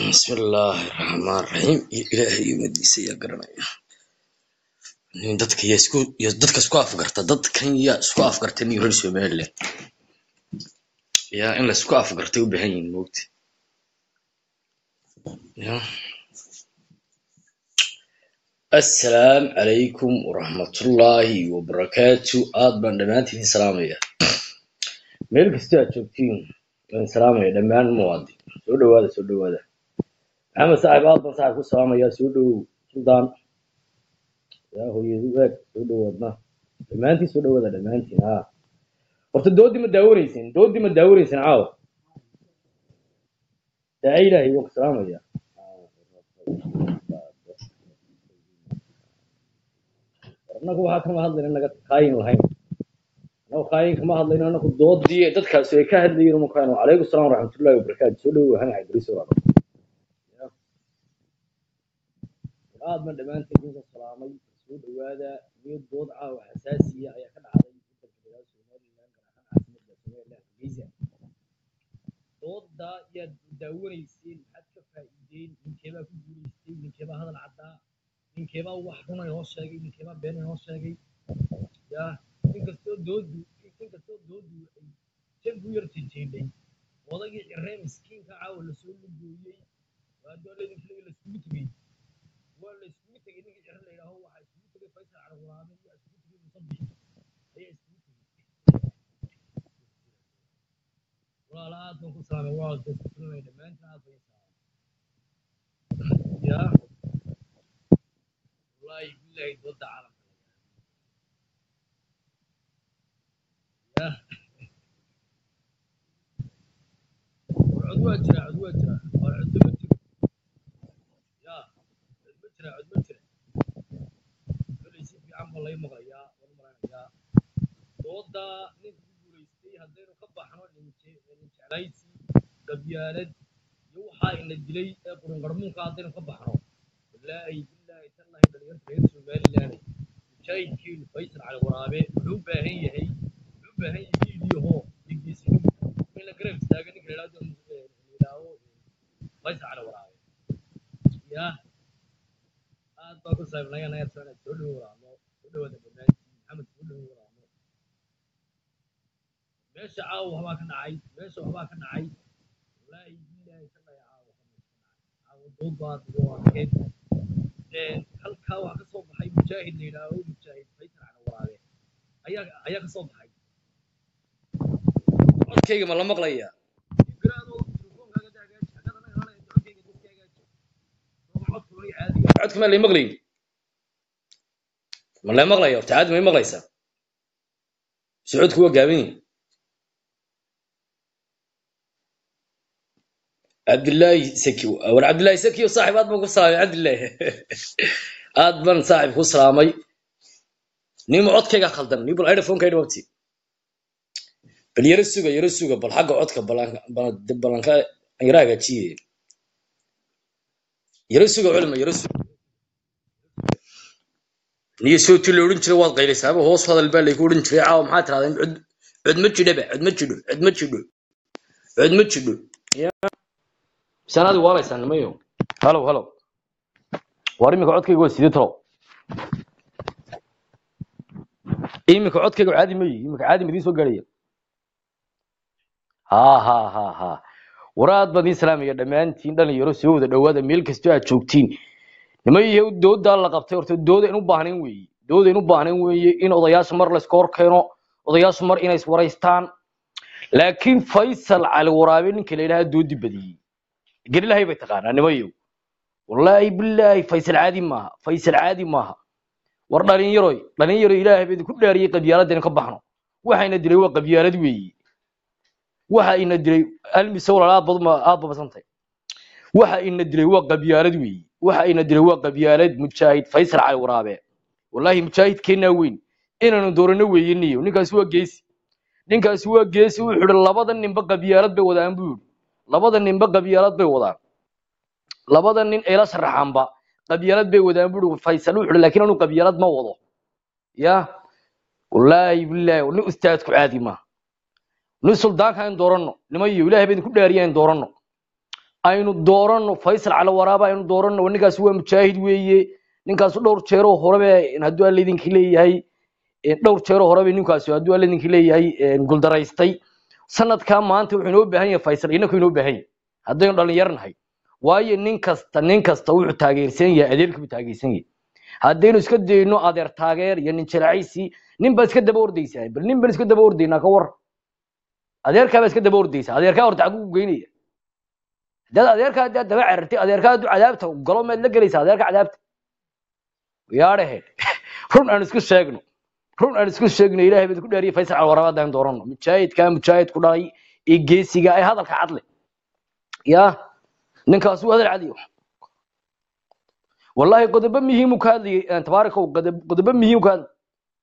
bismillaahi raxmaan raxiim iyo ilaahay umadiisa ayaa garanaya nin dadka yaa isku iyo dadka isku afgarta dadkan yaa isku afgarta nin reer somaliland yaa in la isku afgartay u baahan yihin moogta ya assalaamu calaykum waraxmatullaahi wabarakaatu aad baan dhammaantiin salaamaya meel kasta aad joogtiin waan salaamaya dhammaan muwaadin soo dhawaada soo dhawaada maxamed saaxib aad baan saaxib ku salaamaya soo dhowow suldaan yaa hooyadu eeg soo dhowaadna dhammaantiin soo dhawaada dhammaantiin ha horta doodii ma daawanaysin doodii ma daawanaysin caawa daaci ilaahay waan ku salaamaya annagu waxaa kama hadlayna naga kaayin lahayn annagu kaayin kama hadlayno annagu doodii dadkaasi ay ka hadlayeen umakaano calaykum salaam waraxmatullahi wabarakaatu soo dhowow hani cabdiriis walaalo aad baan dhammaantiin idinka salaamay soo dhawaada iyo dood caawa xasaasiya ayaa ka dhacday dalka somaliland gaar ahaan caasimada somaliland hargeysa dooda yaad daawanayseen maxaad ka faa'iideen ninkeebaa ku guulaystay ninkeebaa hadal caddaa ninkeebaa wax runa inoo sheegay ninkeebaa been inoo sheegay ya inkastoo doodu inkastoo doodu ay janku yar jejeedhay odagii ciree miskiinka caawa lasoo lugooyey waa dooladii filay laiskugu tegey waa la iskugu tegey ninkii cire la yidhaaho waxaa iskugu tegay faysal carwaabe iyo iskugu tegay musabix ayaa iskugu tegey walaala aad baan ku salaamay waa daskulanay dhammaantiin aad bay salaamay ya wallaahi billahi dooda caalamka ya war cod waa jira cod waa jira war coddo ma jiro ya cod ma jira cod ma jira kolay si fiican baa lay maqlayaa waan maranayaa dooda ninka ku guulaystay haddaynu ka baxno jeclaysi qabyaalad iyo waxaa ina dilay ee qurunqarmuunka haddaynu ka baxno wallaahi billaahi tallahi dhalinyarta reer somaliland mujaahidkiinu faysal cali waraabe wuxuu u baahan yahay wuxuu u baahan yahay liidiyaho digdiisinu in la garab istaaga ninka la yidhahdo yidhaaho faysal cali waraabe ya aad baa ku saabnaya nayar sana soo dhowo waraamo soo dhawaada dhammaantiin maxamed soo dhowo waraamo meesha caawa waxbaa ka dhacay meesha waxbaa ka dhacay wallaahi billaahi tallahi caawa waxbaa ka dhacay caawa doodaad iyo adkeyd halkaa waxaa ka soo baxay mujaahid la yidhaaho mujaahid faysal cali waraabe ayaa ayaa ka soo baxay codkayga ma la maqlayaa codka ma lay maqlayn ma lay maqlaya horta caadi may maqlaysaa socodku waa gaaban yihin cabdillaahi saki war cabdillaahi saki o saaxib aad baan ku salaamay cabdillaahi aad baan saaxib ku salaamay nima codkayga khaldan ni bal iphoneka dhawabti bal yaro suga yaro suga bal xagga codka balanka yaro hagaajiye yaro suga culima yaro suga niyo sootii la odhan jiray waad qaylaysaaba hoos hadal baa layku odhan jiray caawa maxaa tirahdeen cod cod ma jidhaba cod ma jidho cod ma jidho cod ma jidho sanaadi waalaysaa nimayo halow halow war iminka codkayga waa sidee talow iminka codkayga caadi ma yihi iminka caadi madiin soo gaaraya ha ha ha ha war aad baan idiin salaamaya dhammaantiin dhalinyaro soo wada dhowaada meel kastoo aad joogtiin nimayahow doodaa la qabtay horta dooda in u baahnayn weeye dooda in u baahnayn weeye in odayaasha mar layska hor keeno odayaashu mar inay iswaraystaan laakiin faysal cali waraabe ninka la yidhaha doodi badiyey gerilahay bay taqaanaa nimayow wallaahi billaahi faysal caadi maaha faysal caadi maaha war dhalinyaroy dhalinyaro ilaahay baa idinku dhaariyey qabyaaladda inu ka baxno waxayna dilay waa qabyaalad weeye waxa ina dilay almise walaal aad bad aad babasantay waxa ina dilay waa qabyaalad weeye waxa ina dilay waa qabyaalad mujaahid faysal cali waraabe wallaahi mujaahid keenaa weyn inaanu doorano weeye niyo ninkaasi waa geesi ninkaasi waa geesi wuxuu yidhi labada ninba qabyaalad bay wadaan buu yidhi labada ninba qabyaalad bay wadaan labada nin ee la sharaxaanba qabyaalad bay wadaan buu yidhi faysal wuxuu yidhi laakiin anu qabyaalad ma wado ya wallaahi billaahi nin ustaadku caadi maaha nin suldaanka in dooranno nimayo ilaahay baa idinku dhaariya in dooranno aynu doorano faysal cali waraaba aynu doorano ninkaasi waa mujaahid weeye ninkaasu dhowr jeeroo horebe hadduu alla idinki leeyahay dhowr jeeroo horebe ninkaasi hadduu alla idinki leeyahay guldaraystay sanadkaa maanta wuxuu inoo baahan yahay faysal inaku inoo baahan yahay haddaynu dhalinyarnahay waayo nin kasta nin kasta wuxuu taageersan yahay adeerkii buu taageersan yahay haddaynu iska dayno adeer taageer iyo nin jilacaysi nin baa iska daba ordaysaa bal nin baan iska daba ordaynaa ka war adeerkaa baa iska daba ordaysaa adeerkaa horta xaguu geynaya haddaad adeerkaa haddaad daba carartay adeerkaa hadduu cadaabta galo maad la gelaysaa adeerka cadaabta yaadhahe run aan isku sheegno run aan isku sheegno ilaahay baa isku dhaariyay faysal calwaraab haddaan doorano mujaahidkaa mujaahid ku dhalay ee geesiga ee hadalka cadle ya ninkaas waa hadal cadiyo wallahi qodobo muhiim uu ka hadlayay tabaaraka qodobo muhiim ka hadlay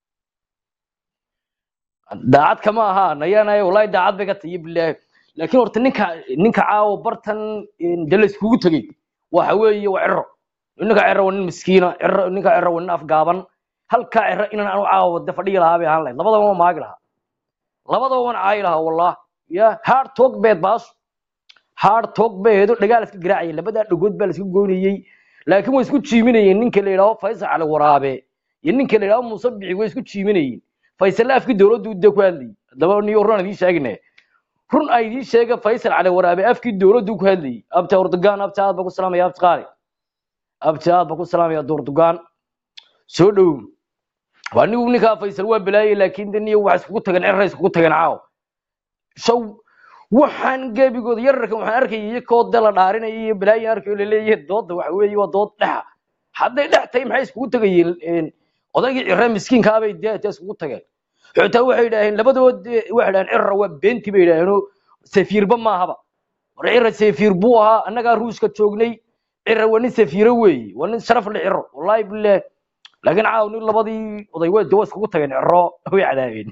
daacad kama aha nayanay wallahi daacad bay ka tahay bilaahi laakiin horta ninka ninka caawo bartan de la iskugu tegey waxa weeye waa ciro ninka ciro waa nin miskiina ciro ninka ciro waa nin afgaaban halkaa ciro inaan anu caawo de fadhiyi lahaa bay ahaan lahayd labadaba waan maagi lahaa labadaba waan caayi lahaa wallah ya hard talk beed baasu hard talk beedo dhagaal iska garaacaya labadaa dhagood baa la iska goynayey laakiin way isku jiiminayeen ninka la yidhaaho faysal cali waraabe iyo ninka la yidhaaho muuse bici way isku jiiminayeen faysal afkii dowladdu de ku hadlayay haddaba niyo run aan idiin sheegine run ay idiin sheega faysal cali waraabe afkii dowladdu ku hadlayay abta urdugaan abta aad ba ku salaamaya abta qaali abta aad ba ku salaamaya durdugaan soo dhow waa nigu ninkaa faysal waa balaayay laakiin de niyo wax iskugu tageen cirra iskugu tageen caaw shaw waxaan gebigooda yararkan waxaan arkayay iyakoo de la dhaarinaya iyo balaayan arkayo laleeyahay dooda waxa weeye waa dood dhexa hadday dhex tahay maxay iskugu tegayeen odaygii cirre miskiinkaabay dee dee iskugu tageen xitaa waxay yidhaaheen labadood waxay idhaheen cirra waa beenti bay yidhaaheenoo safiirba maahaba war cirra safiir buu ahaa annagaa ruuska joognay cirra waa nin safiiro weeye waa nin sharaf le cirro wallahi bilaah laakiin caaw nin labadii oday waa de waa iskugu tageen cirro way cadaabeen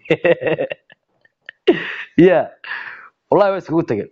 ya wallahi waa iskugu tageen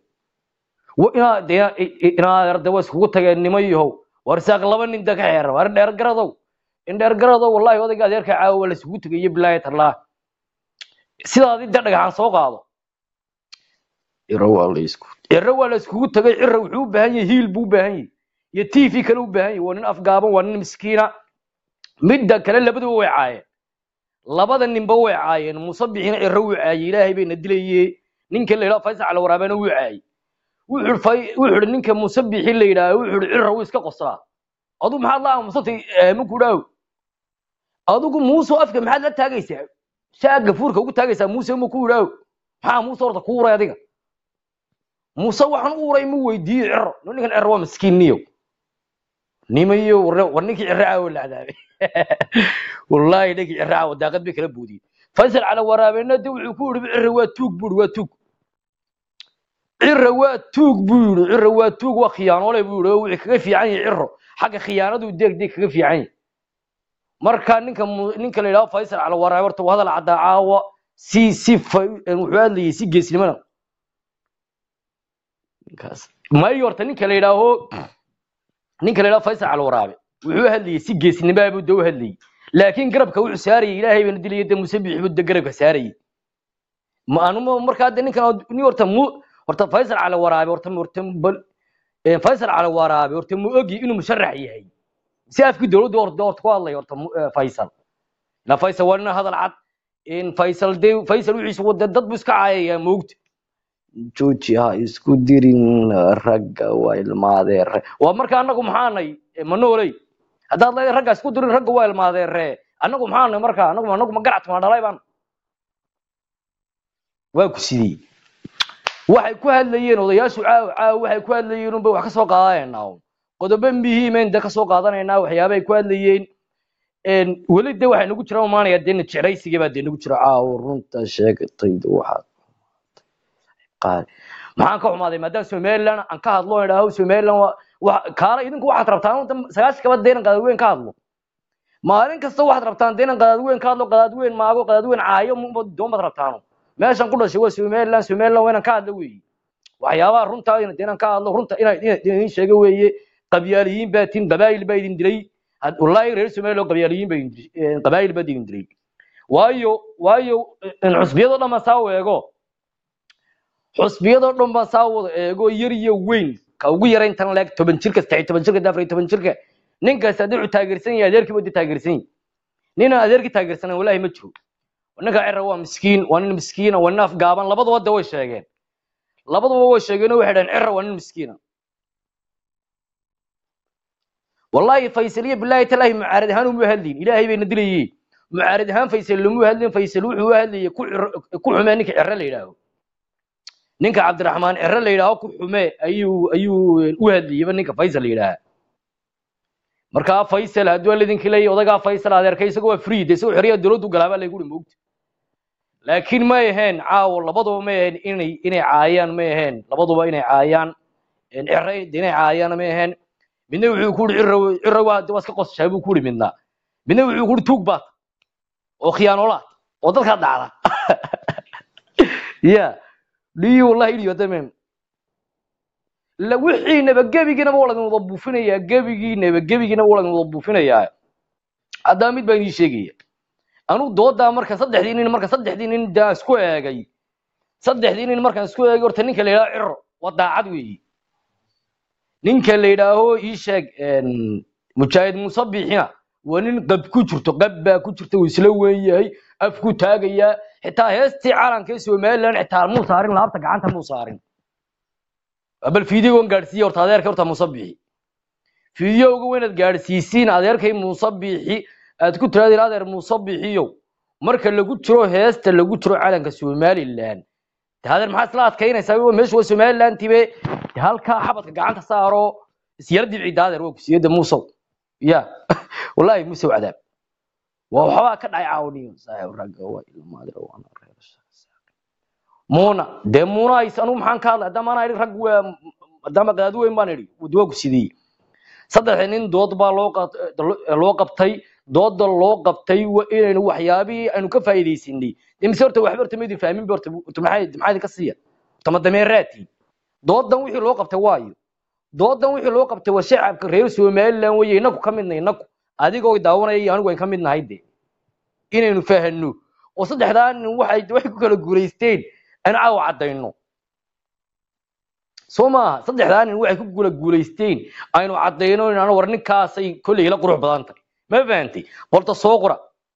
inaad waa iskugu tageen nimo yahow war saaq laba nin da ka xeera war dheer garadow in dheer garadow wallahi odayga adeerka caawa waa la iskugu tegayo bilaahi tallah sidaadi de dhagaxaan soo qaado ciro waa la isku ciro waa la iskugu tegay ciro wuxuu u baahan yahay hiil buu u baahan yahay iyo t v kale u baahan yahay waa nin afgaaban waa nin miskiina midda kale labaduba way caayeen labada ninba way caayeen musabixina ciro wuu caayey ilaahay bayna dilaye ninka la yidhaha faysal cali waraabena wuu caayey wuxuu ihi ninka musabixi la yidhaha wuxuu ihi ciro wuu iska qoslaa adu maxaad la aamusatay maku dhaaw adigu muuse afka maxaad la taagaysaa saa gafuurka ugu taagaysaa muuse ma ku idhaaw maxaa muuse horta ku uray adiga muuse waxaan u uray ma weydiiyo ciro ninkan ciro waa miskiin niyow nimayo war ninkii ciro caawa la cadaabay wallahi ninkii ciro caawa daaqad bay kala boodiyey faysal cala waraabena de wuxuu ku yidhi ciro waa tuug buu waa tuug ciro waa tuug buu yidhi ciro waa tuug waa khiyaanoole buu yidhi oo wixii kaga fiican yahay ciro xagga khiyaanadu deeg deeg kaga fiican yahay marka ninka ninka la yidhaho faysal cala waraabe horta waa hadal caddaa caawa si si wuxuu hadlayay si geesnimada mayo horta ninka la yidhaaho ninka la yidhaho faysal cala waraabe wuxuu hadlayay si geesnimaa buu de u hadlayay laakiin garabka wuxuu saarayay ilaahay bana dilaya de musabix buu de garabka saarayay ma anuma markaa de ninkan ni horta mu horta faysal cala waraabe horta horta faysal cala waraabe horta mu ogi inuu musharax yahay si afkii dowladda horta horta ku hadlay horta faysal na faysal waa nin hadal cad in faysal de faysal wixiisa wada dad buu iska caayaya moogta jooji ha isku dirin ragga waa ilmaadeere waa marka annagu maxaanay ma nooley haddaad leedahay ragga isku dirin ragga waa ilmaadeere annagu maxaanay marka annagu annagu ma garac ma dhalay baan waa ku sidii waxay ku hadlayeen odayaashu caaw caaw waxay ku hadlayeen unbay wax ka soo qaadanaynaa qodobo muhiimen de ka soo qaadanaynaa waxyaaba ay ku hadlayeen weli de waxay nagu jira umaanaya de jeclaysiga baa de nagu jira caaw runta sheegtayda waxaad qaad maxaan ka xumaaday maadaama somaliland aan ka hadlo aan idhaaho somaliland kaala idinku waxaad rabtaan sagaashan kaba deynan qadaadweyn ka hadlo maalin kasta waxaad rabtaan deynan qadaadweyn ka hadlo qadaadweyn maago qadaadweyn caayo doonbaad rabtaano meeshan ku dhashay waa somaliland somaliland waa inaan ka hadlo weeye waxyaabaha runtaa inaan ka hadlo runta inaan idin sheego weeye qabyaaliyiin baa tin qabaayil baa idin dilay wallaahi reer somaliland qabyaaliyiin baa idin qabaayil baa idin dilay waayo waayo cusbiyadoo dhan baan saa u eego xusbiyadoo dhan baan saa wada eego yar iyo weyn ka ugu yara intan leeg toban jirka saddex iyo toban jirka afar iyo toban jirka ninkaas haddii wuxuu taageersan yahay adeerkii buu taageersan yahay ninaan adeerkii taageersanan walaahi ma jiro ninka cira waa miskiin waa nin miskiina waa nin afgaaban labaduba de way sheegeen labaduba way sheegeen oo waxay dhaheen cira waa nin miskiina wallahi faysal iyo bilaahi talaahi mucaarad ahaan uma hadlin ilaahay bayna dilayeen mucaarad ahaan faysal lama hadlin faysal wuxuu u hadlayay ku ciro- ku xumee ninka ciro la yidhaaho ninka cabdiraxmaan ciro la yidhaaho ku xumee ayuu ayuu u hadlayayba ninka faysal la yidhaaha markaa faysal hadduu lidinki leeyahy odagaa faysal adeerka isaga waa free de isagoo xoriyaa dowladdu galaabaa laygu hi moogta laakiin may ahayn caawo labaduba may ahayn inay inay caayaan may ahayn labaduba inay caayaan ciro inay caayaan may ahayn midna wuxuu ku yidhi ciro ciro waa waa iska qosashaa buu ku yidhi midna midna wuxuu ku yidhi tuug baad oo khiyaanoolaad oo dadkaa dhacda ya dhiyo wallahi dhiyo tamam la wixiinaba gebigiinaba waa laydin wada buufinayaa gebigiinaba gebigiinaba waa laydin wada buufinayaa haddaa mid baan idiin sheegaya anu doodaa marka saddexdii nin marka saddexdii nin daa isku eegay saddexdii nin markaan isku eegay horta ninka la yidhaho ciro waa daacad weeyi ninka la yidhaaho ii sheeg mujaahid muuse biixina waa nin qab ku jirto qab baa ku jirta uu isla weyn yahay afku taagayaa xitaa heestii calanka ee somaliland xitaa muu saarin laabta gacanta muu saarin bal fiidiyogan gaadhsiiya horta adeerka horta muuse biixi fiidiyowga weynaad gaadhsiisiin adeerkay muuse biixi aad ku tiraadeen adeer muuse biixiyow marka lagu jiro heesta lagu jiro calanka somaliland de adeer maxaa isla adkaynaysaa wa meeshu waa somaliland tibe de halkaa xabadka gacanta saaro isyara dibciida adeer waa kusiyada muusow ya wallahi muusow cadaab waa waxbaa ka dhacay caawniyo saaxiib ragga waa ilmaadir waana reer muuna dee muuna ays anugu maxaan ka hadlay haddama anaa idhi rag waa maadaama qadaadi weyn baan idhi waa ku sidiyey saddexda nin dood baa loo qat- loo qabtay dooda loo qabtay waa inaynu waxyaabihii aynu ka faa'iidaysanay dee mise horta waxba horta maydin fahmin ba horta horta maxay maxaa idinka siiya horta ma dameeraati doodan wixii loo qabtay waayo doodan wixii loo qabtay waa shacabka reer somaliland weye inaku ka midnay inaku adigoo daawanaya iyo anigu aan ka mid nahay de inaynu fahanno oo saddexdaa nin waxay waxay ku kala guulaysteen aan caawa caddayno soo maaha saddexdaa nin waxay ku kala guulaysteen aynu caddayno inaan war ninkaasay kolley la qurux badan tahay ma fahantay horta soo qora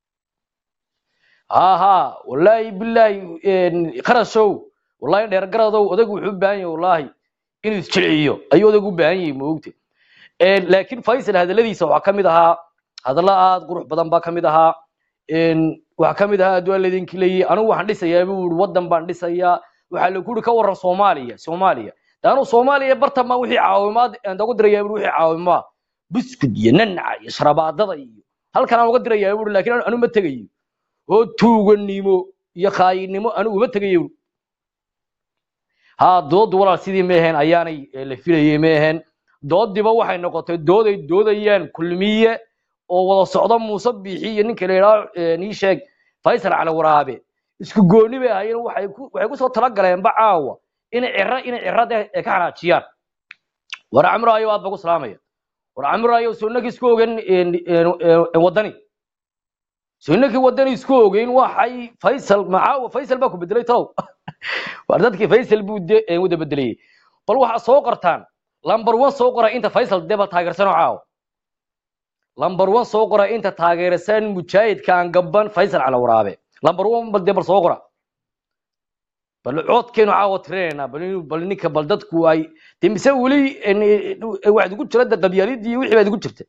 ha ha wallaahi bilaahi qarashow wallaahi dheergaradow odaygu wuxuu u baahan yahay wallaahi inuu isjilciyo ayuu odaygu u baahan yahay moogta laakiin faysal hadalladiisa waxaa ka mid ahaa hadallo aad qurux badan baa ka mid ahaa waxaa ka mid ahaa adduaa laydinki leeyahay anigu waxaan dhisayaa buu yidhi waddan baan dhisayaa waxaa lagu yidhi ka warran soomaaliya soomaaliya de anu soomaaliya bartan baan wixii caawimaad aan uga dirayaa buu wixii caawimaa buskud iyo nanaca iyo sharabaadada iyo halkan aan uga dirayaa buu laakiin anu ma tegayo oo tuuganimo iyo khaayinimo anigu uma tegayo buu ha doodu walaal sidii ma ahayn ayaanay eh, la filayay ma ahayn doodiba waxay noqotay dooday doodayaan kulmiye oo wada socda muuse biixi iyo ninka la yidhaho nii sheeg faysal cali waraabe isku gooni bay ahaayeen waxay ku waxay kusoo talagaleenba caawa inay ciro inay cirada ay ka xanaajiyaan war camro ayo aad ba ku salaamaya war camro ayo soo innakii isku ogeyn wadani soo innakii wadani isku ogeyn waxay faysal ma caawa faysal baa ku bedelay tow war dadkii faysal buu de eh, wada bedelayay bal waxaa soo qortaan lambar one soo qora inta faysal dee bal taageersanoo caawa lambar one soo qora inta taageersan mujaahidka aan gaban faysal cala waraabe lambar one bal dee bal soo qora bal coodkeenu caawa tirinayna bal inuu- bal ninka bal dadku ay dee mise weli en, eh, waxaad ugu jira de qabyaalidii iyo wixii baad ugu jirta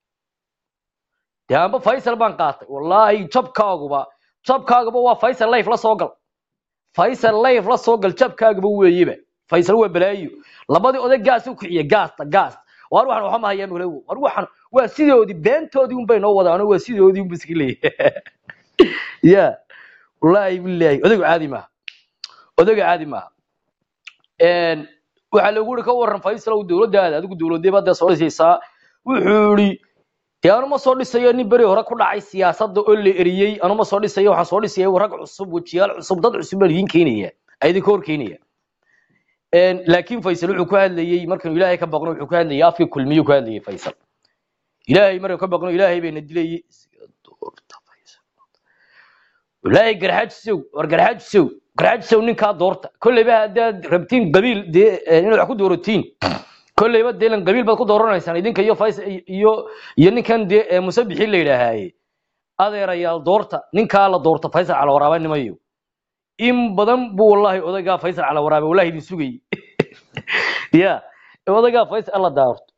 dee amba faysal baan qaatay wallaahi jabkaaguba jabkaaguba waa faysal life la soo gal faysal life la soo gal jabkaaguba weeyeba faysal waa balaayo labadii oday gaas u kiciye gaasta gaas waar waxaan waxa ma hayaan walaalow waar waxaan waa sidoodii beentoodii un bay noo wadaan waa sidoodii un biski leeyahay ya wallaahi billaahi odaygu caadi maaha odayga caadi maaha een waxaa lagu yiri ka waran faysalow dowladdaada adigu dowladee baad soo dhisaysaa wuxuu yiri dee anu ma soo dhisayo nin beri hore ku dhacay siyaasadda oo la eriyey anu ma soo dhisayo waxaan soo dhisaya rag cusub wejiyaal cusub dad cusub baan idiin keenaya ay idinka hor keenaya een laakiin faysal wuxuu ku hadlayey markan ilaahay ka baqno wuxuu ku hadlayay afkii kulmiyu ku hadlayay faysal ilaahay markan ka baqno ilaahay bayna dilayay doorta faysal ilaahay garxaajisow war garxaajisow garxaajisow ninkaa doorta kolleyba haddaad rabtiin qabiil dee eh, inaad wax ku dooratiin kolleyba dee ilan qabiil baad ku dooranaysaan idinka iyo fays iyo iyo ninkan dee ee musabixi la yidhaahaye adeerayaal doorta ninkaa la doorta faysal cala waraabe nimayo in badan buu wallahi odaygaa faysal cala waraabe wallahi idin sugayey ya odaygaa faysal alla daarto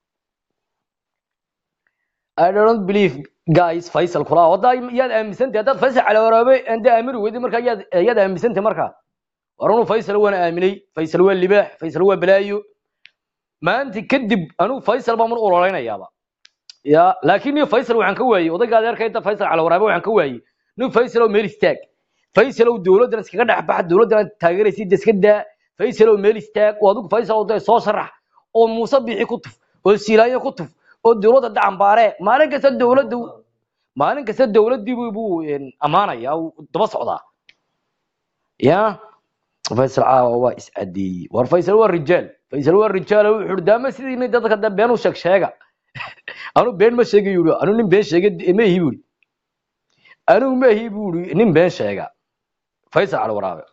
I don't believe guys Faisal kula wada yaad aaminsantahay haddaad Faisal cala waraabe ande aamiri weydi marka yaad yaad aaminsantahay marka waranu Faisal waan aaminay Faisal waa libaax Faisal waa balaayo maanta kadib anu Faisal baan mar ololeynayaaba ya laakiin iyo Faisal waxaan ka waayay odayga adeerka inta Faisal cala waraabe waxaan ka waayay nin Faisal oo meel istaag Faisal oo dawladdan iskaga dhex bax dawladdan taageeraysid iska daa Faisal oo meel istaag oo adigu Faisal oo soo sharax oo Muuse bixi ku tuf oo Silaayo ku tuf oo dawladda dacambaare maalin kasta dawladdu maalin kasta dawladdii buu buu amaanaya uu daba socdaa ya faysal caawa waa is cadeeyey war faysal waa rijaal faysal waa rijaal oo wuxuu daama sidii dadka da been u sheeg sheega anu been ma sheegay yuri anu nin been sheegay ma ihi buri anu ma ihi buri nin been sheega faysal cala waraabe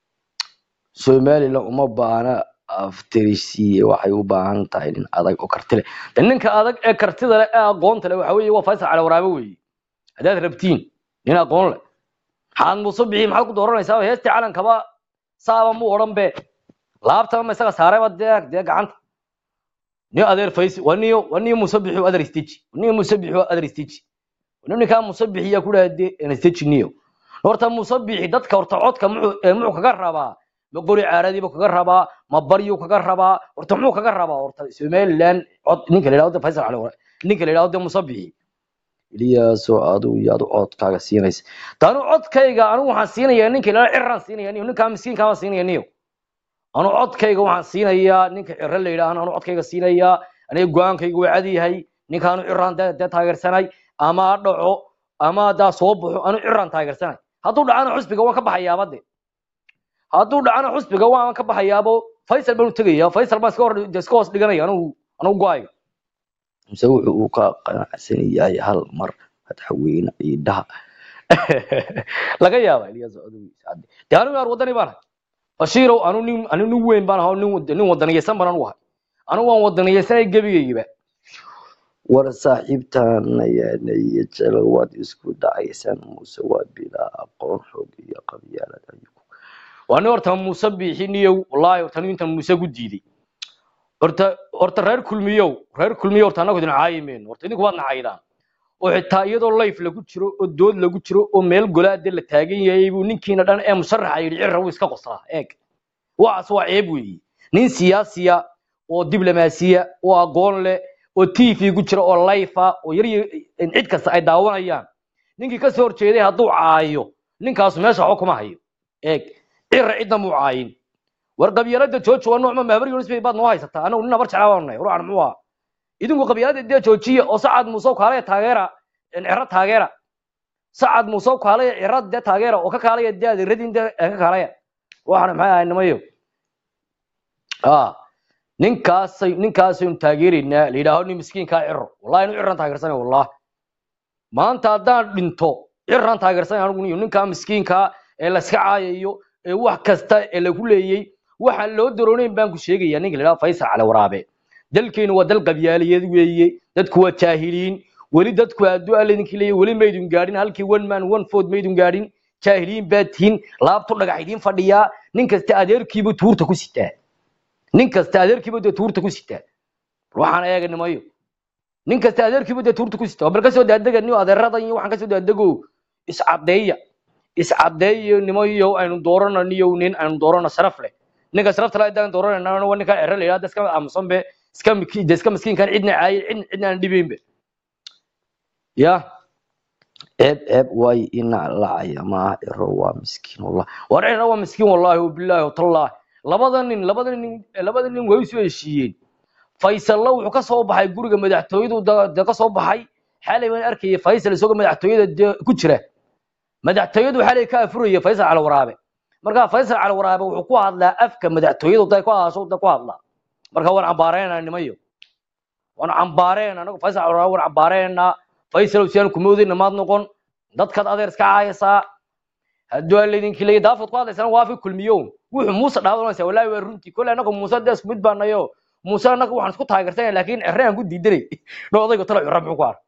somaliland uma baana aftirisiye waxay u baahan tahay nin adag oo karti leh de ninka adag ee kartida leh ee aqoonta leh waxa weeye waa faysal cala waraabe weeye haddaad rabtiin nin aqoon leh maxaad muuse bixi maxaad ku dooranaysaa heestii calankaba saaba mu odhan be laabtaba ma isaga saarayba dee dee gacanta ni adeer faysi waa niyo waa niyo muuse bixi adeer isteji niyo muuse bixi adeer isteji ninkaa muuse bixi yaa ku dhaha dee isteji niyo horta muuse bixi dadka horta codka muxuu ee muxuu kaga rabaa ma qori caaradiiba kaga rabaa ma baryu kaga rabaa horta muxuu kaga rabaa horta somaliland cod ninka la yidhahdo faysal cali wara ninka la yidhahdo musabixi iliyaaso adigu yaad codkaaga siinaysa taanu codkayga anigu waxaan siinayaa ninka la ciraan siinaya niyo ninkaa miskiinkaa baan siinaya niyo anu codkayga waxaan siinayaa ninka ciro la yidhaahna anu codkayga siinayaa aniga go-aankayga waa cadi yahay ninkaanu ciraan dee dee taageersanay ama ha dhaco ama haddaa soo baxo anu ciraan taageersanay hadduu dhacana xusbiga waan ka baxayaaba de hadduu dhacana xusbiga waan ka baxayaabo faysal baan u tegaya faysal baan iska hor iska hoos dhiganaya anigu anigu go-ayga mise wuxuu uu ka qanacsan yahay hal mar madaxweyne ciidaha laga yaaba ilyas adigu de anigu yaar wadani baan ahay bashiirow anu nin anu nin weyn baan ahay oo nin wad- nin wadaniyeysan baan anu ahay anigu waan wadaniyeysanay gebigaygiba war saaxiibtaanayaanaiyo jelo waad isku dhacaysaan muuse waa bilaa aqoon xoog iyo qabyaalad ayuu waa nin horta muuse biixiniyow wallaahi horta nin intan muuse ku diiday horta horta reer kulmiyow reer kulmiyow horta annagu idin caayimeyn horta idinku waad nacaydaan oo xitaa iyadoo layf lagu jiro oo dood lagu jiro oo meel golaade la taagan yahay buu ninkiina dhan ee musharaxa yidhi cirra wuu iska qoslaa eeg waxaas waa ceeb weeye nin siyaasiya oo diblomaasiya oo aqoon leh oo tv ku jira oo layfa oo yar yar- cid kasta ay daawanayaan ninkii kasoo horjeeday hadduu caayo ninkaasu meesha waxba kuma hayo eeg cirra cidna muu caayin war qabyaalada jooji waa noocma mahabar yunis bay baad noo haysataa anagu nin nabar jeclaa baanu nahay ruuxan muxuu ahaa idinku qabyaalada dee joojiya oo sacad muuse kaalaya taageera ciro taageera sacad muuse kaalaya ciro dee taageera oo ka kaalaya dee adeeradin dee ka kaalaya ruuxan maxay ahay nimayo ah ninkaasay ninkaasaynu taageeraynaa la yidhaaho nin miskiinkaa ciro wallahi inu ciran taageersanay wallahi maanta haddaan dhinto ciran taageersanay anigu niyo ninkaa miskiinkaa ee la iska caayayo ee wax kasta ee lagu leeyey waxaan loo daroonayn baan ku sheegayaa ninka la yidhaho faysal cali waraabe dalkeenu waa dal qabyaaliyeed weeye dadku waa jaahiliin weli dadku hadduu alla idinkii leeyahy weli maydun gaadhin halkii one man one food maydun gaadhin jaahiliin baa tihiin laabtu dhagax idiin fadhiyaa nin kasta adeerkiibu tuurta ku sitaa nin kasta adeerkiibu dee tuurta ku sitaa waxaan eega nimayo nin kasta adeerkiibu dee tuurta ku sitaa bal kasoo daadega niyo adeeradan iyo waxaan kasoo daadego iscadeeya iscadeeyo nimayo aynu doorano niyo nin aynu doorano sharaf leh ninka sharafta leh hadaan dooranayna waa ninka cero la yidhahda iska aamusan be iska miki- de iska miskiinkan cidna caayin cidna cidna aan dhibayn be ya ceeb ceeb waay ina lacaya maaha cero waa miskiin wallah war cero waa miskiin wallahi wabilaahi watallahi labada nin labada nin labada nin way soo heshiiyeen faysalla wuxuu ka soo baxay guriga madaxtooyadu da- de ka soo baxay xalay baan arkayay faysal isagoo madaxtooyada dee ku jira madaxtooyadu xalay ka afuraya faysal cali waraabe marka faysal cali waraabe wuxuu ku hadlaa afka madaxtooyadu day ku hadasho da ku hadlaa marka waan cambaareynaa nimayo waan cambaareynaa anagu faysal cali waraabe waan cambaareynaa faysal si aan kumoodayna maad noqon dadkaad adeer iska caayaysaa hadduu aan laydinki leeyahay daafad ku hadlaysana waa fi kulmiyo wuxuu muuse dhaawanaysaa wallaahi waa runtii kolle anagu muuse dee isku mid baanayo muuse annaga waxaan isku taageersanaya laakiin cere aan ku diidanay no odayga talo cere muxuu ku ar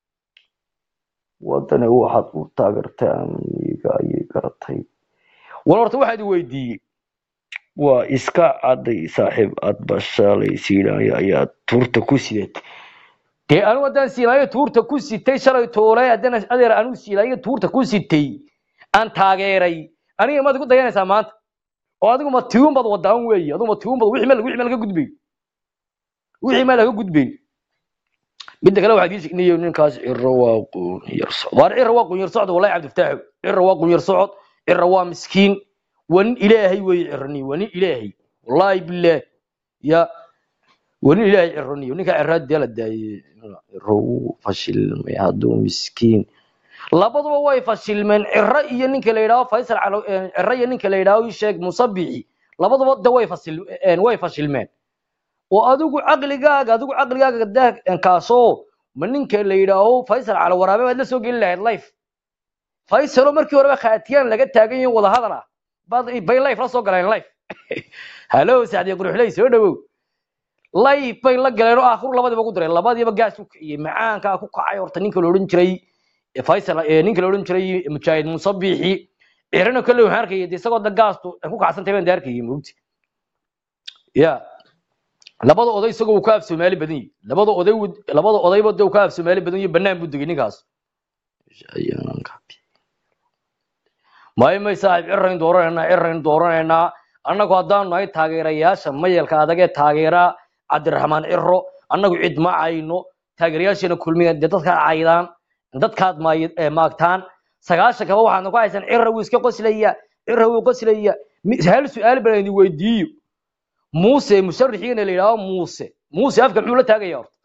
wadani waxaad u taageertay amiga ayay garatay war horta waxaad i weydiiyey waa iska cadday saaxiib aad bashaalay siinaaya ayaa tuurta ku sidatay dee anigu haddaan siinaayo tuurta ku sitay shalay toolay haddana adeer anigu siinaayo tuurta ku sitay aan taageeray aniga maad igu dayanaysaa maanta oo adigu ma tiun baad wadaan weeye adigu ma tiun baad wixii meel wixii meel laga gudbay wixii meel laga gudbay midda kale waxaad ii sheegnayo ninkaas ciro waa qunyar socod waar ciro waa qunyar socod wallahi cabdiftaaxo ciro waa qunyar socod ciro waa miskiin waa nin ilaahay weeye cironi waa nin ilaahay wallahi billaah ya waa nin ilaahay cironiyo ninka ciraa dee la daayey ciro wuu fashilmay hadduu miskiin labaduba way fashilmeen ciro iyo ninka la yidhaaho faysal calo ciro iyo ninka la yidhaaho ii sheeg musabixi labaduba de way fasil way fashilmeen oo adigu caqligaaga adigu caqligaaga daa kaasoo ma ninka la yidhaaho faysal calo waraabe baad la soo geli lahayd life faysalo markii horeba khaatiyaan laga taagan yahin wada hadal ah baad bay life la soo galeen life halo sacdiya quruxley soo dhawow life bay la galeen oo aakhiru labadiiba ku direen labadiiba gaas u kiciyey macaankaa ku kacay horta ninka la odhan jiray faysal ninka la odhan jiray mujaahid musabixi cirana kale waxaan arkayay isagoo da gaastu ku kacsantay baan da arkayay mugti ya labada oday isagoo uu ka af soomaali badan yahay labada oday labada odayba de uu ka af soomaali badan yahay banaan buu degay ninkaas may may saaxiib cirayn dooranaynaa cirayn dooranaynaa annagu haddaanu nahay taageerayaasha mayalka adag ee taageera cabdiraxmaan ciro annagu cid ma cayno taageerayaasheena kulmiya dee dadkaad caydaan dadkaad maagtaan sagaashan kaba waxaadna ku haysan cira wuu iska qoslaya cira wuu qoslaya hal su-aal baan idin weydiiyo muuse musharixiina la yidhaaho muuse muuse afka muxuu la taagaya horta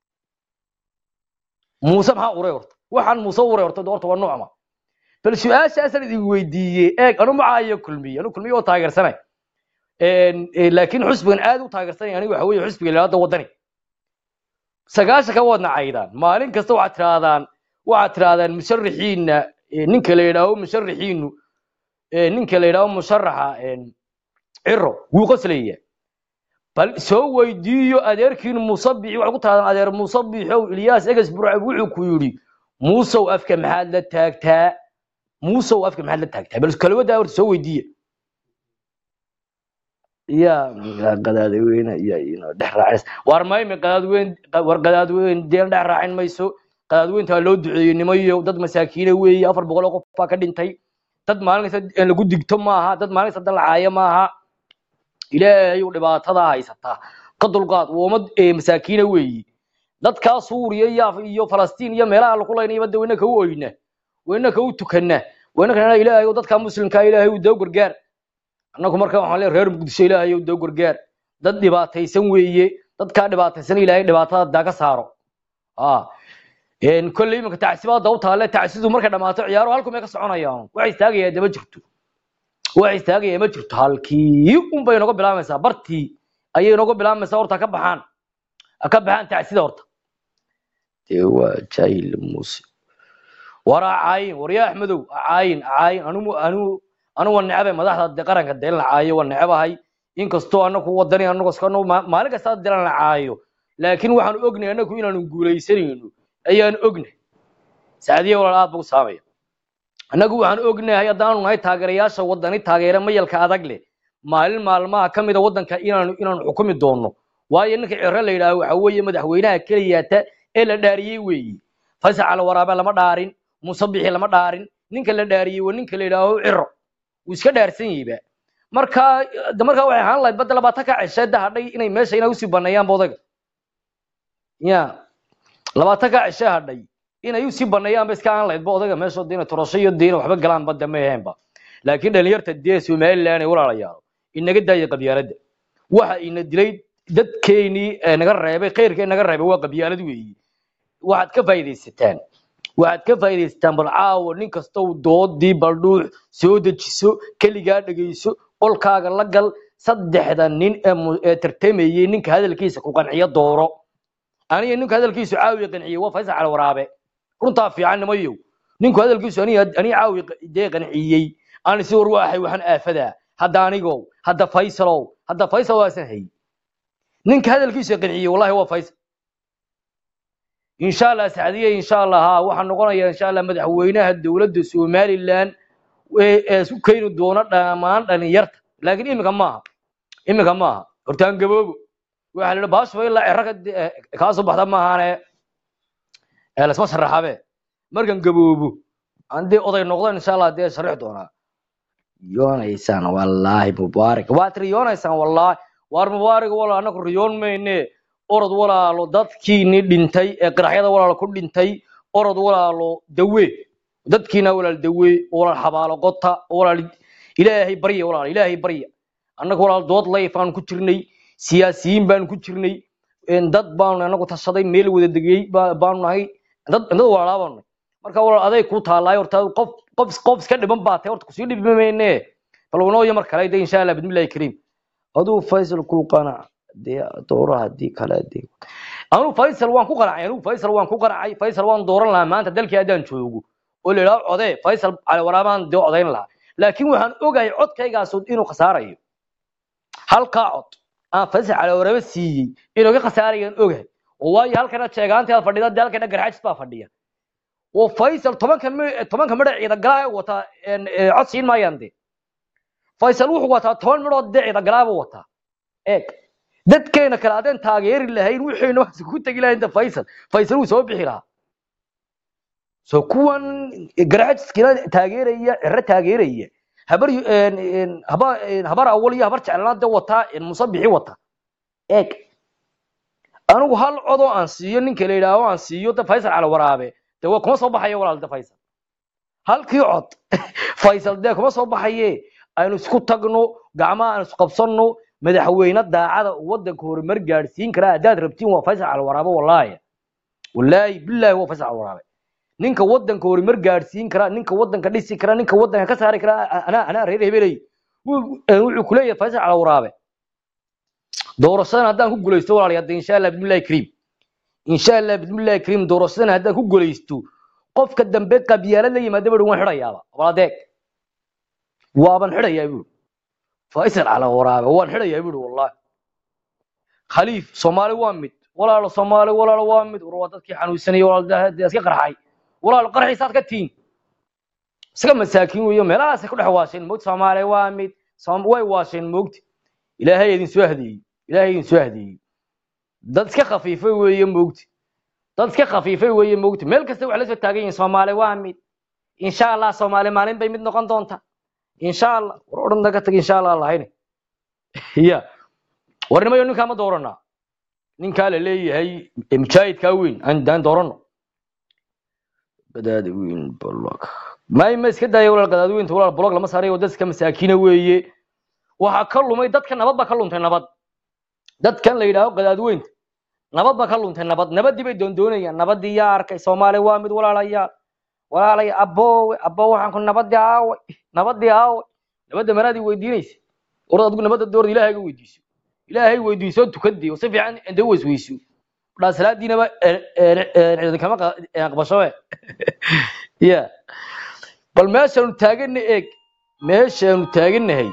muuse maxaa uray horta waxaan muuse uray horta horta waa nucma bal su-aashaasaan idin weydiiyey eeg anu macaayo kulmiye anu kulmiye oo taageersanay laakiin xusbigan aad u taageersanay aniga waxa weeye xusbiga ilaada wadani sagaashanka waadna caydaan maalin kasta waxaad tirahdaan waxaad tirahdaan musharixiina ninka la yidhaaho musharixiinu ninka la yidhaaho musharaxa ciro wuu qoslaya bal soo weydiiyo adeerkiin musabixi waxaad ku tirahdaan adeer musabixow ilyaas eges burcab wuxuu ku yidhi muusow afka maxaad la taagtaa muusow afka maxaad la taagtaa bal kalawadaa horta soo weydiiya ya qadaadweyne iyo ino dhex raacis war mayme qadaadweyn war qadaadweyn deen dhex raacin mayso qadaadweyntaa loo duceeyey nimayo dad masaakiine weeye afar boqol oo qof baa ka dhintay dad maalin kasta lagu digto maaha dad maalin kasta dalacaayo maaha ilaahay u dhibaatada haysataa ka dulqaad ummad masaakiine weeye dadkaa suuriya iyo iyo falastiin iyo meelaha lagu laynayba de wayna ka u oyna wayna ka u tukana wayna kana ilaahay dadka muslimka ilaahay u doo gargaar annagu marka waxaan leeyahay reer muqdisho ilaahay u doo gargaar dad dhibaataysan weeye dadkaa dhibaataysan ilaahay dhibaatada daa ka saaro ah een kolley imanka tacsibaada u taale tacsidu markay dhamaato ciyaaro halku may ka soconayaan waxay istaagayaa dama jirto waxay istaagayaa ma jirto halkii un bay nooga bilaamaysaa bartii ayay nooga bilaamaysaa horta ka baxaan ka baxaan tacsida horta dee waa jaahil muuse waraa caayin waryaa axmedow caayin caayin anugu anugu anugu waa necbay madaxda de qaranka dee la caayo waa necbahay inkastoo anagu wadani anagu iskano maalin kasta dee la caayo laakiin waxaan ognahay anagu inaanu guulaysanayno ayaan ognahay saadiya walaal aad buu saamaya annagu waxaan ognahay haddaanu nahay taageerayaasha wadani taageera mayalka adag leh maalin maalmaha ka mida waddanka inaanu inaanu xukumi doonno waayo ninka ciro la yidhaaho waxa weeye madaxweynaha keliyaata ee la dhaariyey weeye fasax al waraabe lama dhaarin musabixi lama dhaarin ninka la dhaariyey waa ninka la yidhaaho ciro wuu iska dhaarsan yahayba markaa de markaa waxay ahaan lahayd badda labaatan ka ceshay da hadhay inay meesha inay usii baneeyaan bodaga ya labaatan ka ceshay hadhay inay usii baneeyaan ba iska aan lahayd ba odaga meesha dina torasho iyo diina waxba galaan badda ma aheenba laakiin dhalinyarta dee somaliland ay walaalayaalo inaga daaya qabyaaladda waxa ina dilay dadkeenii naga reebay khayrkee naga reebay waa qabyaalad weeyi waxaad ka faa'iidaysataan waxaad ka faa'iidaysataan bal caawa nin kastow doodii baldhuux soo dejiso keligaa dhegayso qolkaaga la gal saddexda nin ee mu- ee tartamayey ninka hadalkiisa ku qanciyo dooro aniga ninka hadalkiisu caawiya qanciyey waa faysal cali waraabe runtaa fiican nimayow ninku hadalkiisu aniga aniga caawi dee qanciyey aan isi war waahay waxaan aafadaa hadda anigow hadda faysalow hadda faysal waasan hayy ninka hadalkiisa qanciyey wallahi waa faysal insha allah sacdiye insha allah ha waxaa noqonaya insha allah madaxweynaha dowladda somaliland ee ee isu keeni doona dhammaan dhalinyarta laakiin iminka maaha iminka maaha hortaan gaboobo waxaa la yidhi baashuba ilaa ciraga kaa soo baxda maahaane ee lasma sharaxabe markan gaboobo aan dee oday noqdo insha allah dee sharixi doonaa riyoonaysaan wallaahi mubaarak waad riyoonaysaan wallaahi waar mubaarak walaal anaku riyoon mayne orod walaalo dadkiini dhintay ee qaraxyada walaalo ku dhintay orod walaalo dawe dadkiina walaal dawe walaal xabaalo qota walaal ilaahay barya walaal ilaahay barya annaga walaal dood layf aan ku jirnay siyaasiyiin baan ku jirnay een dad baanu anagu tashaday meel wada degay baa- baanu nahay dad dad walaalaa baanu nahay marka walaal aday ku taalaay horta qof qof qof iska dhiban baa tahay horta kusii dhibi mayne bal wanooya mar kale de insha allah bismillahi kariim aduu faysal ku qanac dee doora haddii kale dee anu faysal waan ku qanacay anu faysal waan ku qanacay faysal waan dooran lahaa maanta dalkii haddaan joogo oo la yidhaho codee faysal cali waraabaan dee codayn lahaa laakiin waxaan ogahay codkaygaas inuu khasaarayo halkaa cod aan faysal cali waraabe siiyey inuu ka khasaarayaan ogahay oo waayo halkana jeegaanteeda fadhida dee halkana garxajis baa fadhiya oo faysal tobanka mi- tobanka midha ciidagalaa wataa een, ee, cod siin maayaan dee faysal wuxuu wataa toban midhood dee ciidagalaaba wataa eeg dadkeena kale adeen taageeri lahayn wixiina wax ku tegi lahayn de faysal faysal wuu soo bixi lahaa so kuwan garaajiskina taageeraya ciro taageeraya habar yu- een- een, haba- een, habar awal iyo habar jeclana de wataa een, musabixi wata eeg anigu hal codoo aan siiyo ninka la yidhaaho aan siiyo de faysal cala waraabe de waa kuma soo baxayo walaal de faysal halkii cod faysal dee kuma soo baxaye aynu isku tagno gacmaha aan isqabsanno madaxweyne daacada oo wadanka horumar gaadhsiin karaa haddaad rabtiin waa faysal cala waraabe wallaahi wallaahi bilaahi waa faysal cala waraabe ninka wadanka horumar gaadhsiin karaa ninka wadanka dhisi karaa ninka wadanka ka saari karaa anaa anaa reer hebeley Wuu- eh, wuxuu kuleeyahay faysal cala waraabe doorashadan haddaan ku guulaysto walaalayaal hadda insha allah bismillahi kariim insha allah bismillahi kariim doorashadan haddaan ku guulaysto qofka dambe qabyaalad la yimaada bui waan xidhayaaba waladeeg waaban xidhayaa bui faysal cala waraabe waan xidhayaa bui wallahi khaliif soomaali waa mid walaalo soomaali walaalo waa mid war waa dadkii xanuunsanayay walaal daa- daa iska qarxay walaalo qarxiisaad ka tiin iska masaakiin weeyo meelahaasay ku dhex waasheen moogta soomaali waa mid Soom- way waasheen moogta ilaahay idin soo hadeeyey ilaahay idin soo hadeeyey dad iska khafiifay weeye moogta dad iska khafiifay weeye moogta meel kasta waxay la soo taagan yihiin soomaali waa mid insha allah soomaali maalin bay mid noqon doonta insha allah war odhan naga tag insha allah lahayne ya war nimayo ninkaa ma dooranaa ninkaa la leeyahay ee mujaahidkaa weyn aan daan doorano gadaada weyn blog may ma iska daaya walaal gadaada weynta walaal blog lama saarayo dad iska masaakiina weeye waxaa ka lumay dadka nabad baa ka luntay nabad dadkan la yidhaaho gadaad weynta nabad baa ka luntay nabad nabadii bay doondoonayaan nabadii yaa arkay soomaali waa mid walaalayaal walaalaya aboowe aboo waxaan ku nabadii aaway nabadii aaway nabadda manaadii weydiinaysa orad adigu nabadda doorda ilaahayga weydiiso ilaahay weydiiso tukadii oo si fiican inta u weysweyso dhaa salaadiinaba ciidankama aqbashoe ya bal meeshaanu taagana eeg meeshaanu taaganahay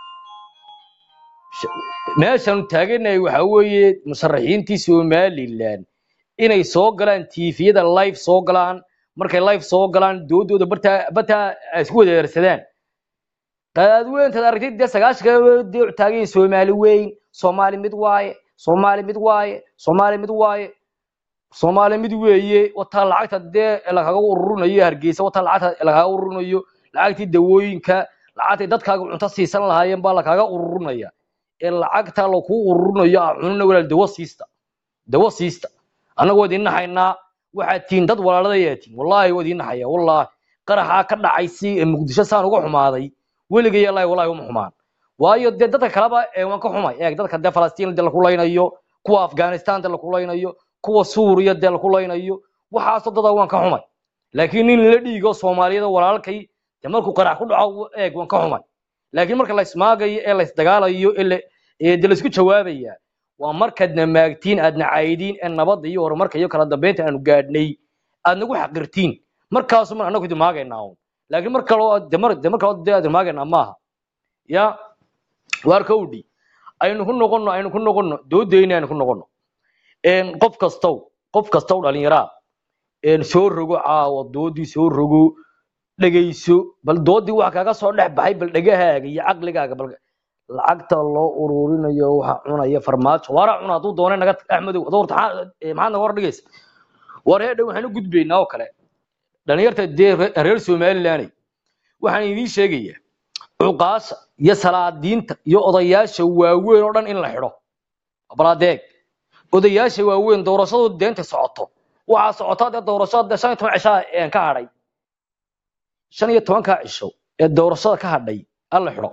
meeshaanu taaganahay waxa weeye musharaxiintii somaliland inay soo galaan tiifiyada live soo galaan markay live soo galaan doodooda bartaa bartaa ay isku wadaersadaan qadaadweyntaad aragtid dee sagaashanka dee taagan yihiin soomaali weyn soomaali mid waaye soomaali mid waaye soomaali mid waaye soomaali mid weeye wataa lacagta dee lagaga ururinayo hargeysa wataa lacagta lagaga ururinayo lacagtii dawooyinka lacagtay dadkaaga cunto siisan lahaayeen baa lagaga ururinaya ee lacagta laku ururinayo a cunina walaal dawo siista dawo siista annagoo idin naxaynaa waxaad tihiin dad walaaladayaa tihiin wallaahi waa idin naxaya wallaahi qaraxaa ka dhacay si ee muqdisho saan uga xumaaday weligay allahi wallahi uma xumaan waayo dee dadka kaleba ee waan ka xumay eeg dadka dee falastiin dee laku laynayo kuwa afghanistan dee laku laynayo kuwa suuriya dee laku laynayo waxaasoo dada waan ka xumay laakiin nin la dhiigo soomaaliyada walaalkay dee markuu qarax ku dhaco eeg waan ka xumay laakiin marka la ismaagayo ee la isdagaalayo ee la ee dee laisku jawaabaya waa markaadna maagtiin aadna caydiin ee nabadda iyo horumarka iyo kala dambeynta aanu gaadhnay aad nagu xaqirtiin markaasuma annagu idin maagaynaa un laakiin mar kaloo de mar de mar kaloo dee aad maagaynaa maaha ya waar kowdhi aynu ku noqono aynu ku noqono doodayna aynu ku noqono een qof kastow qof kastow dhalinyaraa een soo rogo caawa doodii soo rogo dhegayso bal doodii waxa kaga soo dhex baxay bal dhegahaaga iyo caqligaaga bal lacagta loo ururinayo waxa cunaya farmaajo waara cuna hadduu doonay naga axmedow adoo horta maxaa eh, maxaad naga hor dhigaysa war heedha waxaan u gudbaynaa oo kale dhalinyarta dee re- reer somalilaney waxaan idiin sheegayaa cuqaasha iyo salaadiinta iyo odayaasha waaweyn oo dhan in la xidho balaadeeg odayaasha waaweyn doorashadooda deenta socoto waxaa socotaa dee doorashada dee shan iyo toban cishaa een ka hadhay shan iyo tobankaa cisho ee doorashada ka hadhay alla xidho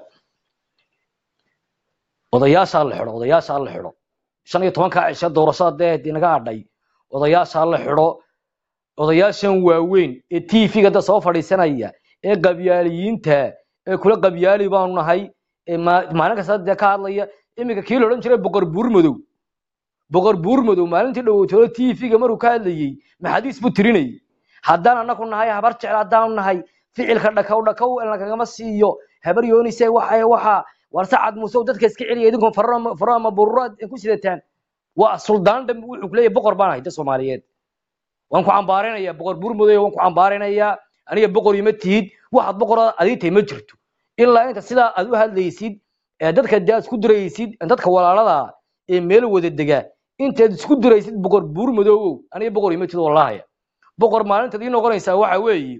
odayaasha alla xidho odayaasha alla xidho shan iyo tobankaa cisho ee doorashada dee dee naga hadhay odayaasha alla xidho odayaashan waaweyn ee tv-ga da soo fadhiisanaya ee qabyaaliyiinta ee kula qabyaali baanu nahay ee ma- maalin kasta dee ka hadlaya iminka kii la odhan jiray boqor buur madow boqor buur madow maalintii dhowotoola tv-ga maruu ka hadlayey maxadiis buu tirinayay haddaan anaku nahay habar jecel haddaanu nahay ficilka dhakaw dhakaw lagagama siiyo habar yoonise waxa waxa war sacad muuse dadka iska celiya idinkoon faro ama bururaad ku sidataan waa suldaan dhambe wuxuu ku leeyahay boqor baan ahay da soomaaliyeed waan ku cambaaraynayaa boqor burmudoy waan ku cambaaraynayaa aniga boqor ima tihid waxaad boqor adiintay ma jirto ilaa inta sidaa aad u hadlaysid ee dadka dee aad isku diraysid dadka walaalada ah ee meel wada dega intaad isku diraysid boqor burmudowow aniga boqor ima tihid wallahaya boqor maalintaad ii noqonaysaa waxa weeye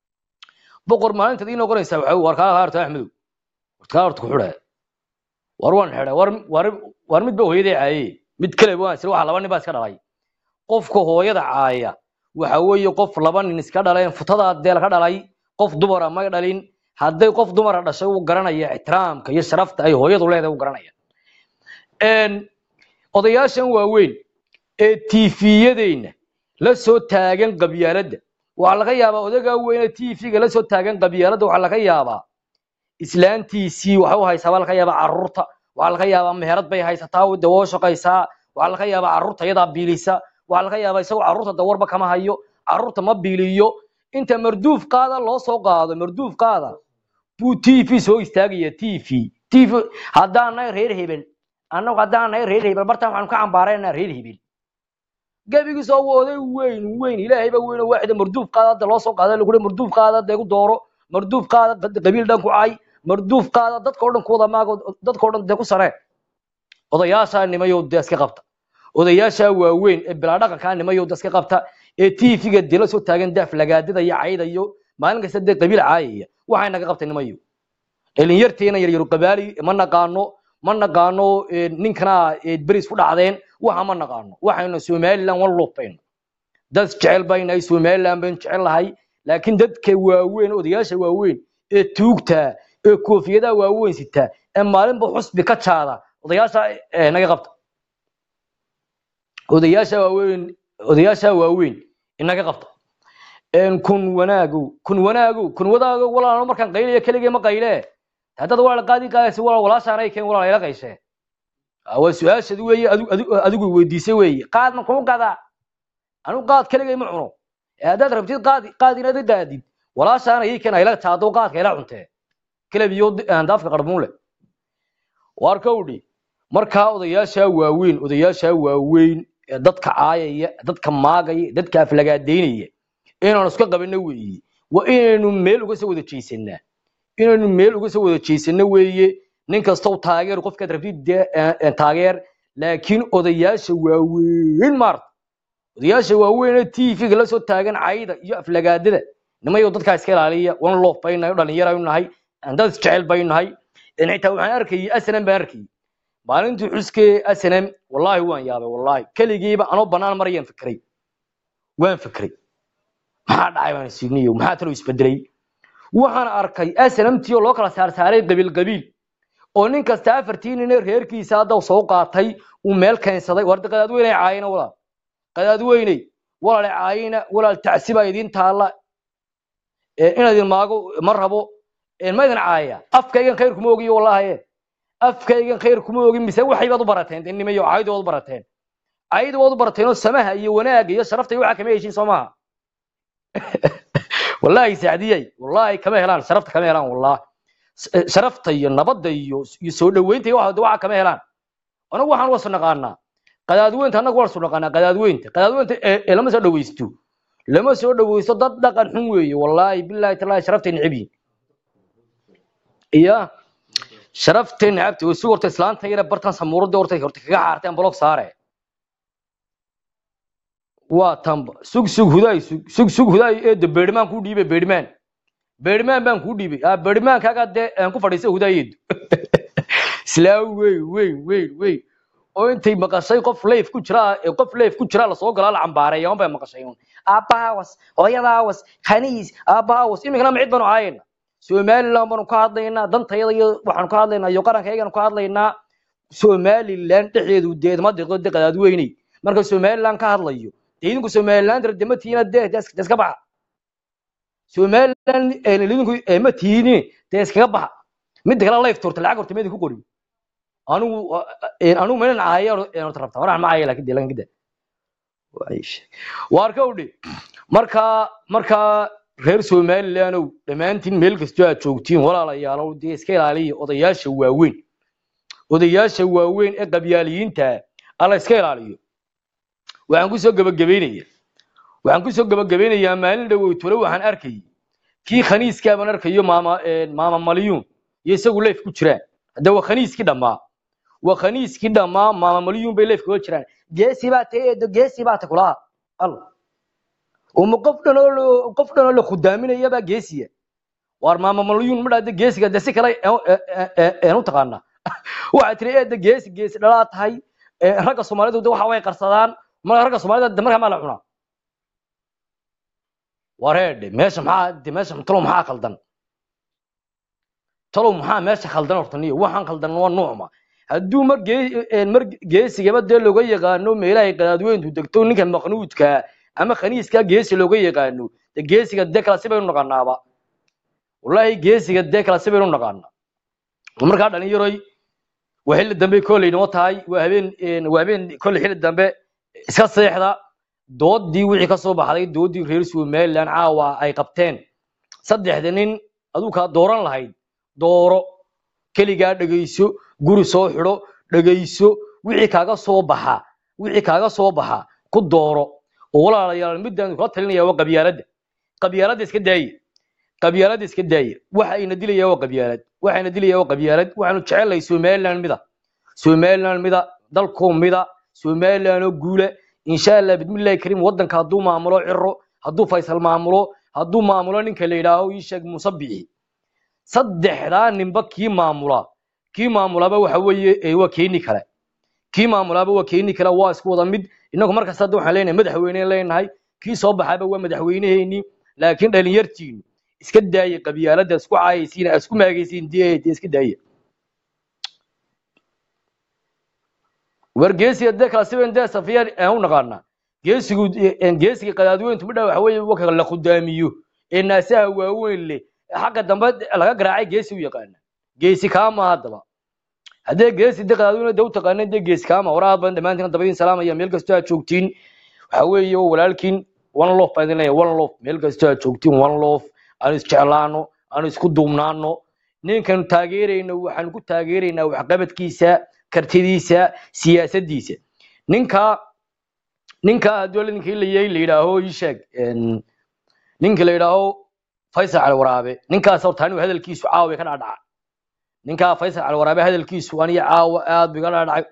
boqor maalintaad ii noqonaysaa waxa war kaa harta axmedow war kaa horta ku xidha war waan xidha war war war mid ba hooyaday caaye mid kale waan sir waxa laba nin baa iska dhalay qofka hooyada caaya waxa weeye qof laba nin iska dhaleen futada deel ka dhalay qof dumara ma dhalin hadday qof dumara dhashay uu garanaya ixtiraamka iyo sharafta ay hooyadu leedahay uu garanaya een odayaashan waaweyn ee tiifiyadeenna la soo taagan qabyaaladda waxaa laga yaabaa odagaa weyne tiifiga la soo taagan qabyaaladda waxaa laga yaabaa islaantiisii waxa u haysaa baa laga yaabaa carruurta waxaa laga yaabaa meherad bay haysataa oo dawoo shaqaysaa waxaa laga yaabaa carruurta iyadaa biilisa waxaa laga yaabaa isagoo carruurta dawarba kama hayo carruurta ma biiliyo inta marduuf qaada loo soo qaado marduuf qaada buu tv soo istaagaya tv tv haddaan nahay reer hebel annagu haddaan nahay reer hebel bartaan waxaanu ka cambaaraynaa reer hebel gebigiisa oo oday weyn weyn ilaahay ba weyn oo waaxida marduuf qaada hadda loo soo qaada lagu marduuf qaada hadda igu dooro marduuf qaada qabiil dhan ku cay marduuf qaada dadka oo dhan ku wada maago dadka oo dhan dee ku saree odayaashaa nimayow dee iska qabta odayaashaa waaweyn ee bilaa dhaqankaa nimayow dee iska qabta ee tv-ga dee la soo taagan daaf lagaadada iyo cayda iyo maalin kasta dee qabiil caayaya waxay naga qabtay nimayow dhalinyarteena yaryaru qabaali ma naqaano ma naqaano ee, ninkana ee, beris ku dhacdeen waxa ma naqaano waxaynu somaliland wan luubayno dad jecel baynahay somaliland baynu jecel lahay laakiin dadka waaweyn odayaasha waaweyn ee tuugta ee koofiyadaha waaweyn sita ee maalinba xusbi ka jaada odayaasha ee, naga qabta odayaasha waaweyn odayaasha waaweyn inaga qabta een kun wanaagow kun wanaagow kun wadaagow walaalo markaan qaylaya keligay ma qayle haddaad walaal qaadi qaadaysa walaal walaashaanay keen walaal ila qayshe Ah, waa su-aashadi weeye adigu adigu- adigu weydiisay weeye qaad ma kuu gadaa anigu qaad keligay ma cuno ee haddaad rabtid qaad qaad inaad i qaadid walaashaana ii keen ayla jaado qaadka ila cuntee kelebiyo daafka qarmuun leh waar kowdhi markaa odayaashaa waaweyn odayaashaa waaweyn ee dadka caayaya dadka maagaya dadka aflagaadaynaya inaanu iska qabano weeye waa inaynu meel uga soo wada jeesanaa inaynu meel uga soo wada jeesano weeye nin kastow taageer qofkaad rabtid dee, eh, eh, taageer laakiin odayaasha waaweyn maarta odayaasha waaweyn ee tv-ga la soo taagan cayda iyo aflagaadada nimayo dadkaa iska ilaaliya wan loof baynahay dhalinyaraynu nahay dad isjecel baynu nahay een xitaa waxaan arkayay asnam baan arkayay maalintii xuskee asnam wallaahi waan yaabay wallaahi keligiiba anoo banaan marayaan fikray waan fikray maxaa dhacay baan isiniyo maxaa talo isbedelay waxaan arkay asnamtii oo loo kala saarsaaray qabiil qabiil oo nin kasta afartii nin ee reerkiisa hadda soo qaatay uu meel keensaday warda qadaadweynay caayina walaal qadaadweyney walaal caayina walaal tacsibaa idiin taalla ee inaad idin maago ma rabo ee ma idin caaya afkaygan khayr kuma ogiyo wallaahi afkaygan khayr kuma ogin mise waxay baad u barateen dee nimayo caaydu waad u barateen caaydu waad u barateen oo samaha iyo wanaaga iyo sharafta iyo waxa kama heshin soo maaha wallaahi saacdiyay wallaahi kama helaan sharafta kama helaan wallaahi S- sharafta iyo nabadda iyo iyo soo dhaweynta iyo waxa waxa kama helaan anagu waxaan wasu naqaanaa qadaadweynta annagu wasu naqaanaa qadaadweynta qadaadweynta ee ee lama soo dhawaysto lama soo dhawaysto dad dhaqan xun weeye wallaahi bilaahi talaahi sharaftay necab yihin iya sharaftay necabtay oo si horta islaanta yare bartan samuurada horta horta kaga xaarteen block saare waa tanba sug sug hudaay sug sug sug hudaay eedda beedhimaan kuu dhiibay beedhimaan beedhimaan baan kuu dhiibay ah beedhimaankaagaa dee aan ku fadhiistay hudaayeedu islaa weyn weyn weyn weyn oo intay maqashay qof leif ku jira ee qof leif ku jira lasoo galaa la cambaareeya un bay maqashay un aabbahawas hooyadaawas khaniis aabbahawas iminkana macid baanu caayayna somaliland baanu ka hadlaynaa dantayada iyo waxaanu ka hadlaynaa iyo qarankayganu ka hadlaynaa somaliland dhexdeedu deedma deqdo de qadaadweyney marka somaliland ka hadlayo dee idinku somaliland dema tihiina dee dee is- dee iska baxa somaliland ee idinku ee ma tihiini dee iskaga baxa midda kale life torta lacag horta meedin ku qori anigu een anigu meelan caaya een horta rabta waxaan ma caaya laakiin dee lakin gida waar ka udhi marka marka reer somalilandow dhammaantiin meel kastoo aad joogtiin walaalayaalow dee iska ilaaliya odayaasha waaweyn odayaasha waaweyn ee qabyaaliyiinta alla iska ilaaliyo waxaan kusoo gabagabaynaya waxaan kusoo gabagabaynayaa maalin dhaweytole waxaan arkayay kii khaniiskaa baan arkayo maama een, maama malyuun iyo isagu leef ku jiraan hadda waa khaniiskii dhammaa waa khaniiskii dhammaa maama malyuun bay leef kaga jiraan geesi baa ta eedo geesi baa ta kulaha alla uma qof dhan oo lo- qof dhan oo la khudaaminaya baa geesiya waar maama malyuun ma dhahda geesiga de si kale een u taqaanaa waxaa tiri eeda geesi geesi dhalaa tahay ee, ragga soomaalidu de waxa way qarsadaan marka ragga soomaalida de markaa maa la cunaa wareedhe meesha maxaa de meesha talow maxaa khaldan talow maxaa meesha khaldan horta niyo waxaan khaldan waa nuucma hadduu mar gee- een, mar geesigaba dee looga yaqaano meelahay qadaadweyntu degto ninka maqnuudka ama khaniiska geesi looga yaqaano de geesiga dee kala si baynu naqanaaba wallaahi geesiga dee kala si baynu naqaanaa markaa dhalinyaroy waa xilli dambe kolley noo tahay waa habeen een, waa habeen kolley xilli dambe iska seexda doodii wixii ka soo baxday doodii reer somaliland caawa ay qabteen saddexda nin aduu kaa dooran lahayd dooro keligaa dhegayso guri soo xidho dhegayso wixii kaaga soo baxa wixii kaaga soo baxa ku dooro oo walaalayaal midaan kula talinaya waa qabyaaladda qabyaaladda iska daaya qabyaaladda iska daaya waxa ina dilaya waa qabyaalad waxa ina dilaya waa qabyaalad waxaanu jecelahay somaliland mida somaliland mida dalkoo mida somaliland oo guule insha allah bismillahi kariim wadanka hadduu maamulo ciro hadduu faysal maamulo hadduu maamulo ninka la yidhaaho ii sheeg muuse bixi saddexdaa ninba kii maamula kii maamulaba waxa weeye ee waa keeni kale kii maamulaaba waa keeni kale waa isku wada mid inagu markaas hadda waxaan leenahay madaxweyne leenahay kii soo baxaaba waa madaxweyneheenii laakiin dhalinyartiinu iska daaya qabyaaladda isku caayaysiin aa isku maagaysiin dee dee iska daaya war geesiga dee kala siban dee safiyaan aan u naqaanaa geesigu een, geesiga qadaadweyntu midha waxa weeye waka la khudaamiyo ee naasaha waaweyn leh ee xagga dambe laga garaacay geesi u yaqaana geesi kaama haddaba haddee geesi de qadaadweyne de u taqaaneen dee geesi kaama waraad badan dhammaantiin dabadiin salaamaya meel kastoo aad joogtiin waxa weeye walaalkiin one lof baan idin leeyahay one lof meel kastoo aad joogtiin one lof aan isjeclaano aan isku duubnaano ninkan taageerayno waxaan ku taageeraynaa waxqabadkiisa kartidiisa siyaasaddiisa ninka ninka hadduu ninkii la yahay la yidhaaho ii sheeg een, ninka la yidhaaho faysal cali waraabe ninkaas horta anigu hadalkiisu caawa bay ka dhaadhaca ninkaa faysal cali waraabe hadalkiisu aniga caawa aad bay ka dhaadhacay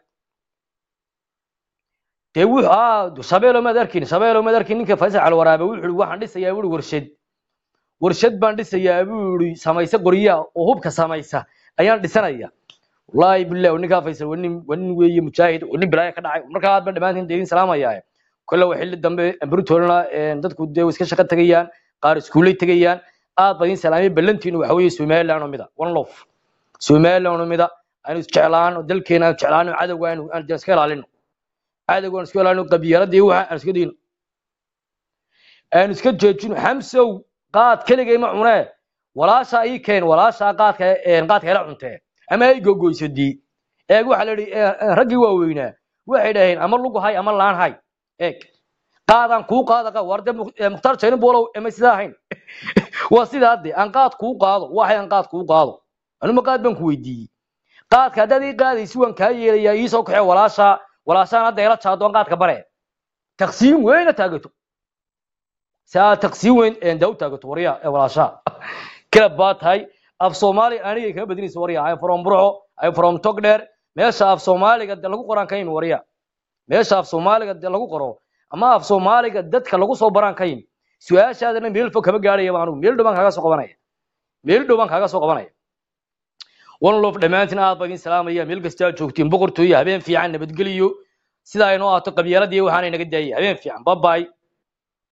dee wuxuu aa shabeelo maad arkin shabeelo maad arkin ninka faysal cali waraabe wuxuu yidhi waxaan dhisayaa buu warshad warshad baan dhisayaa buu yidhi samaysa qoryaa oo hubka samaysa ayaan dhisanaya wallaahi billahi ninkaa faysal waa nin waa nin weeye mujaahid waa nin bilaaya ka dhacay markaa aad baan dhammaantiin deedin salaamayaa kolle waa xilli dambe ambritoolna dadku dee way iska shaqo tegayaan qaar iskuulay tegayaan aad baan idin salaamay ballantiinu waxa weeye somaliland oo mida one lof somaliland oo mida aanu isjeclaano dalkeena aanu jeclaano cadowga aanu aan iska ilaalino cadowga aan iska ilaalino qabyaaladda iyo waxa aan iska dayno aanu iska joojino xamsow qaad keligay ma cunee walaashaa ii keen walaashaa qaadka een, qaadka ila cuntee ama ay gogoysadii eeg waxa la yidhi eh, eh, raggii waaweynaa waxay dhaheen ama lugu hay ama laan hay eeg qaadaan kuu qaada qa warde mukhtaar jaynin boolow ema sidaa ahayn waa sidaa de aan qaad kuu qaado waxay aan qaad kuu qaado anuma qaad baan ku weydiiyey qaadka haddaad ii qaadaysi waan kaa yeelayaa ii soo kaxee walaasha walaashaan hadda ila jaadoon qaadka bare taqsiim weyna taagato si aad taqsiim weyn enda u taagato warya ee walaashaa kala baa tahay af soomaali anigay kaga badinaysa warya ay from burco ay from togdheer meesha af soomaaliga de lagu qoraan ka yimi warya meesha af soomaaliga de lagu qoro ama af soomaaliga dadka lagu soo baraan ka yimi su-aashaadana meel fog kama gaadhaya anigu meel dhow baan kaaga soo qabanaya meel dhow baan kaaga soo qabanaya one love dhammaantiin aad baan idin salaamaya meel kasta aad joogtiin boqortooyo habeen fiican nabadgeliyo sidaa inoo ahaato qabyaaladii waxaanay naga daayay habeen fiican babaay